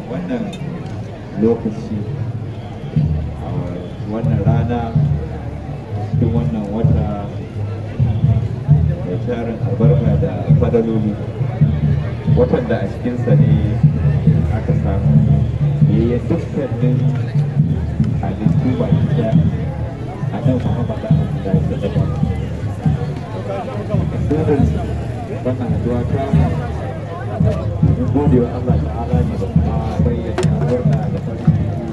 wannan lokaci a wannan rana cikin wannan wata mai tarin albarka da fadaloli watan da a cikinsa ne aka samu yayyan dukkanin halittu ba da a nan muhammad da da ya sadaka sirrin wannan haduwa ta mun gode wa Allah ta'ala ne da kuma bayyana murna da farin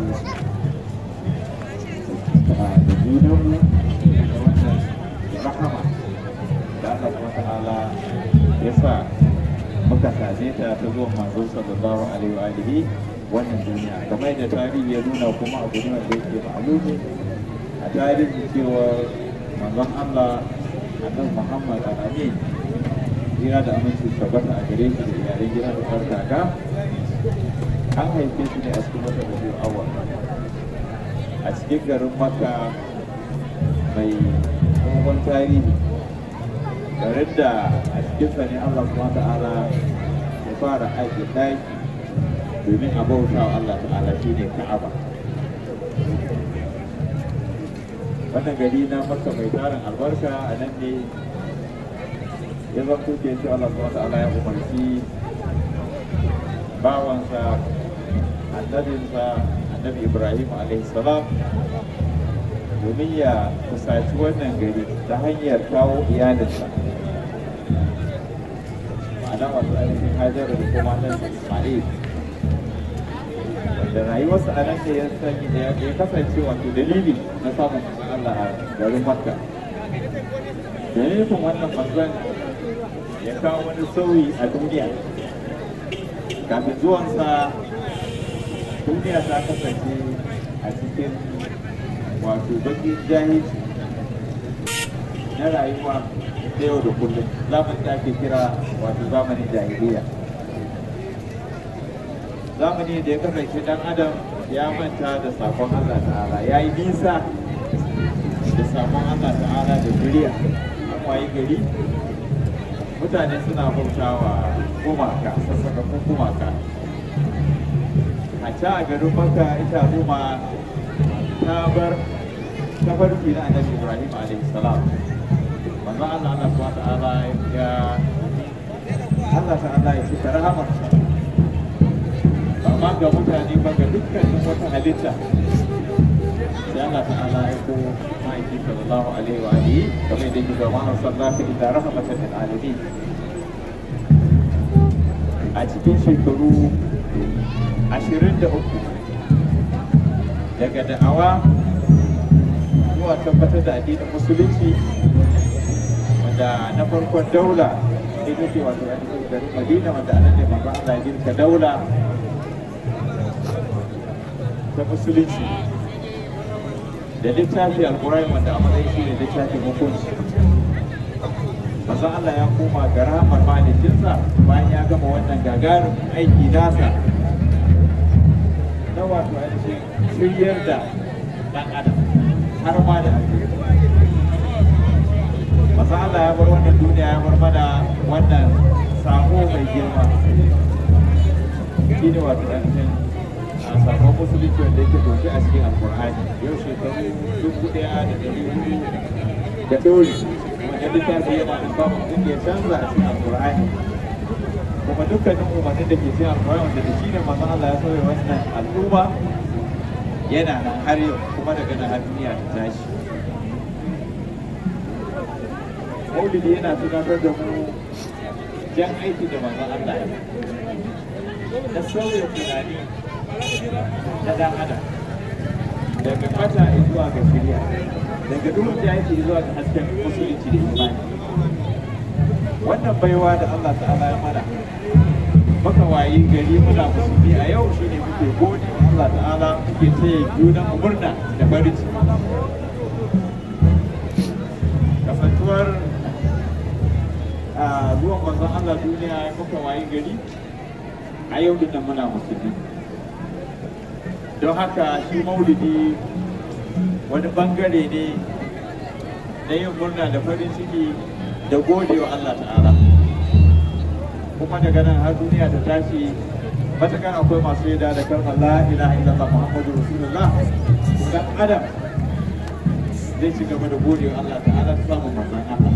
ciki da junanmu da wannan rahama da Allah kuma ta'ala ya sa muka same ta ta zuwa manzo sallallahu alaihi wa alihi wannan duniya kamar da tarihi ya nuna kuma abu ne wanda yake ma'alumi a tarihi cewa manzon Allah annabi Muhammad al-Amin jira da aminci tabbata a gare shi da iyalai gida da farkaka an haife shi ne a cikin wata rabiu awal a cikin garin Makka mai tsohon tarihi garin da a cikinsa ne Allah kuma ta'ala ya fara aiki ɗaki domin a bauta wa Allah ta'ala shi ne Ka'aba. Wannan gari na Makka mai tarin albarka a nan ne ya zanto ke shi Allah kuma ta'ala ya umarci bawansa annabinsa annabi Ibrahim alaihi salam domin ya kusaci wannan gari ta hanyar kawo iyalinsa ma'ana wato ainihin hajar da kuma nan ismail wanda rayuwarsa a nan ne ya sanya da ya kasance wato dalili na samun manzon Allah a garin makka dalilin wannan manzon ya kawo wani sauyi a duniya kafin zuwansa duniya ta kasance a cikin wato bakin jahilci na rayuwa da yau da kullum zamanin da ake kira wato zamanin jahiliya zamani da ya kasance dan adam ya manta da sakon Allah ta'ala ya yi nisa da sakon Allah ta'ala da duniya an wayi gari mutane suna bautawa gumaka sassakakun gumaka a can a garin maka ita al'umma ta bar tafarki na annabi ibrahim alaihi salam manzo Allah Allah subhanahu ta'ala ya Allah ta'ala ya ci rahamar amma ga mutane ba ga dukkanin wata halitta sai Allah ta'ala ya ko ma'aiki sallallahu alaihi wa alihi kamar da yake ga ma'an sallallahu ila rahmatan lil alamin a cikin shekaru ashirin da uku daga da'awa zuwa tabbatar da addinin musulunci wanda na farkon daula ita ce wato ainihin garin madina wanda a nan ne manzo Allah ya girka daula ta musulunci da littafi alkurai wanda a matsayin shi ne littafin hukunci manzo Allah ya koma ga rahamar malikinsa bayan ya gama wannan gagarin aiki nasa na wato ainihin shiryar da ɗan adam har ma da ake masa Allah ya bar wannan duniya ya bar mana wannan sako mai girma shi ne wato ainihin a sakon musulunci wanda yake doke a cikin alkur'ani yau shekaru dubu ɗaya da ɗari hudu da ɗori wanda littafi yana da babu abin da ya canza a cikin alkur'ani kuma dukkanin umarnin da ke cikin alkur'ani wanda da shi ne masu Allah ya sauya wannan al'umma yana nan har yau kuma daga nan har duniya ta tashi maulidi yana tunatar da mu jan aiki da manzon Allah ya na sauya tunani na dan adam daga fata zuwa ga shirya daga duhun da yake zuwa ga hasken musulunci da imani wannan baiwa da Allah ta'ala ya mana maka wayi gari muna musulmi a yau shine muke gode wa Allah ta'ala muke taya junan mu murna da farin ciki kasantuwar a zuwan manzon Allah duniya muka wayi gari a yau din muna musulmi don haka shi maulidi wani bangare ne na yin murna da farin ciki da gode wa Allah ta'ala kuma daga nan har duniya ta tashi matakan akwai masu yada da kalmar la ilaha illallah muhammadu rasulullah dan adam zai ci gaba da gode wa Allah ta'ala ta samun manzon Allah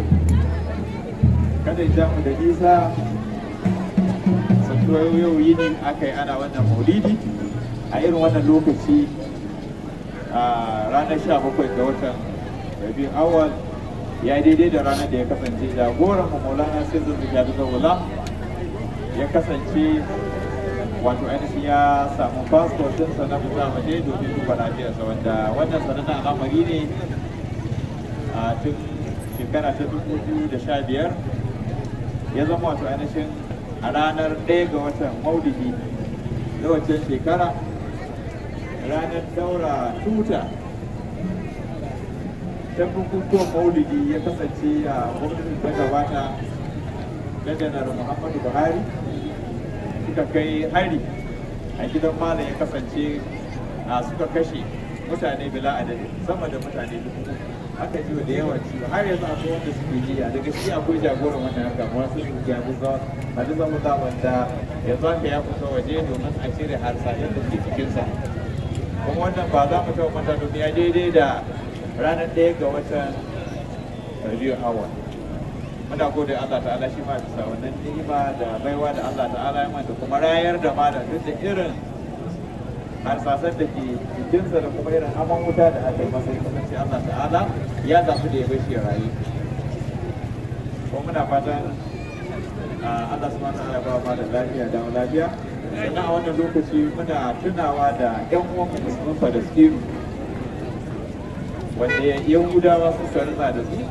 kada ya mu da nisa santuwa yau yini aka yi ana wannan maulidi a irin wannan lokaci a ranar 17 ga watan rabi awal ya daidai da ranar da ya kasance jagoran mu maulana sai zan zuga da zaula ya kasance wato ainihin ya samu fasfot ɗinsa na fita waje domin duba lafiyarsa wanda wannan sanannen al'amari ne a tun shekara ta dubu biyu da sha biyar ya zama wato ainihin a ranar ɗaya ga watan maulidi na waccan shekara ranar daura tuta ta bukukuwan maulidi ya kasance a gwamnatin ta gabata na janar muhammadu buhari suka kai hari a gidan malam ya kasance a suka kashe mutane bila adadi sama da mutane dubu aka ji da yawan ciwo har yanzu akwai wanda suke jiya daga shi akwai jagoran wannan haka kuma sun yi jabu za hadiza musa wanda yanzu haka ya fita waje domin a cire harsashen da ke cikinsa kuma wannan ba za mu taɓa manta domin ya daidai da ranar ɗaya ga watan rabiu awal muna gode Allah ta'ala shi ma bisa wannan ni'ima da baiwa da Allah ta'ala ya da kuma rayar da malam duk da irin harsasan da ke jikinsa da kuma irin aman wuta da aka yi masa ya kasance Allah ta'ala ya zafi da ya bai shi rayu kuma muna fatan Allah subhanahu wa ta'ala ba ma da lafiya da lafiya sannan a wannan lokaci muna tunawa da ƴan uwan musulmin Falastinu wanda Yahudawa suka ritsa da su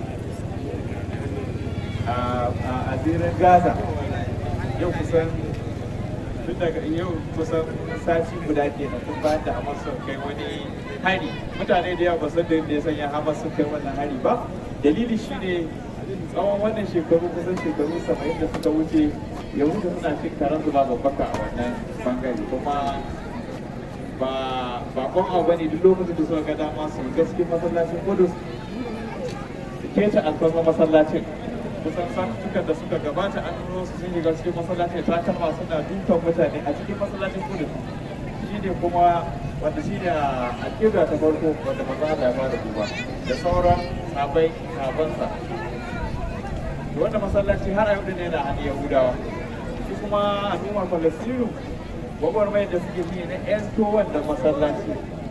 a asirin gaza yau kusan tun daga yau kusan sati guda ke na tun bayan da hamas sun kai wani hari mutane da yawa ba san da ya sanya hamas sun kai wannan hari ba dalili shine tsawon wannan shekaru kusan shekaru saba'in da suka wuce yahudu suna cin karan su babu baka a wannan bangare kuma ba bakon abu bane duk lokacin da suka ga dama su gaske masallacin kudus su keta alfarma masallacin kusan satukan da suka gabata an nuno su sun shiga cikin masallacin takalma suna dukan mutane a cikin masallacin kudu shi ne kuma wanda shi ne a kira ta farko wanda maza Allah ya fara duba da sauran sabai sabansa wanda masallaci har a yau ne na hannun yahudawa shi kuma al'ummar falastinu gwagwarmai da suke shi na esto wanda masallaci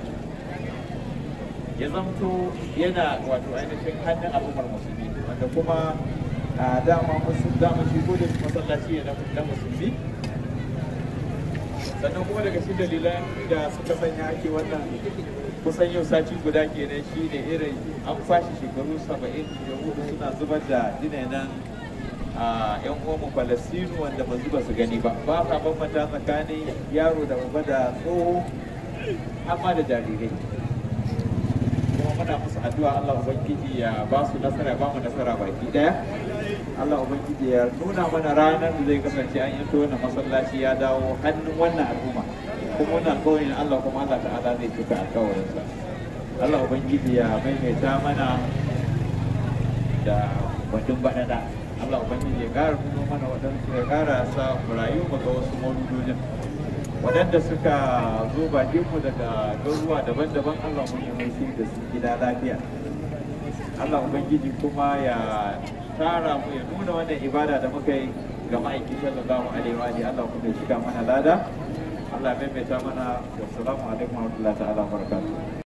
ya zamto yana wato ainihin hannun al'ummar musulmi wanda kuma a dama musu dama shi ko da masallaci ne na musulmi sannan kuma daga shi dalilan da suka sanya ake wannan kusan yau sati guda kenan shi ne irin an fashi shekaru saba'in da hudu suna zubar da dinainan a yan uwanmu falastinu wanda ba zuba su gani ba ba ka bambanta tsakanin yaro da babba da tsoho amma da jarirai kuma muna musu addu'a Allah ubangiji ya ba su nasara ba mu nasara baki daya Allah ubangiji ya nuna mana ranar da zai kasance an yanto wannan masallaci ya dawo hannun wannan al'umma kuma wannan alƙawarin Allah kuma Allah ta'ala zai cika alƙawarinsa Allah ubangiji ya maimaita mana da batun baɗaɗa Allah ubangiji ya ƙara nuno mana waɗansu ya ƙara sa mu rayu mu ga wasu mauludojin waɗanda suka zo bakinmu daga garuruwa daban-daban Allah mun yi mai da su gida lafiya Allah Ubangiji kuma ya tara mu ya nuna wannan ibada da muka yi ga ma'aiki sallallahu alaihi wa Allah kuma ya shiga mana lada Allah ya maimaita mana wassalamu alaikum wa rahmatullahi ta'ala wa barakatuh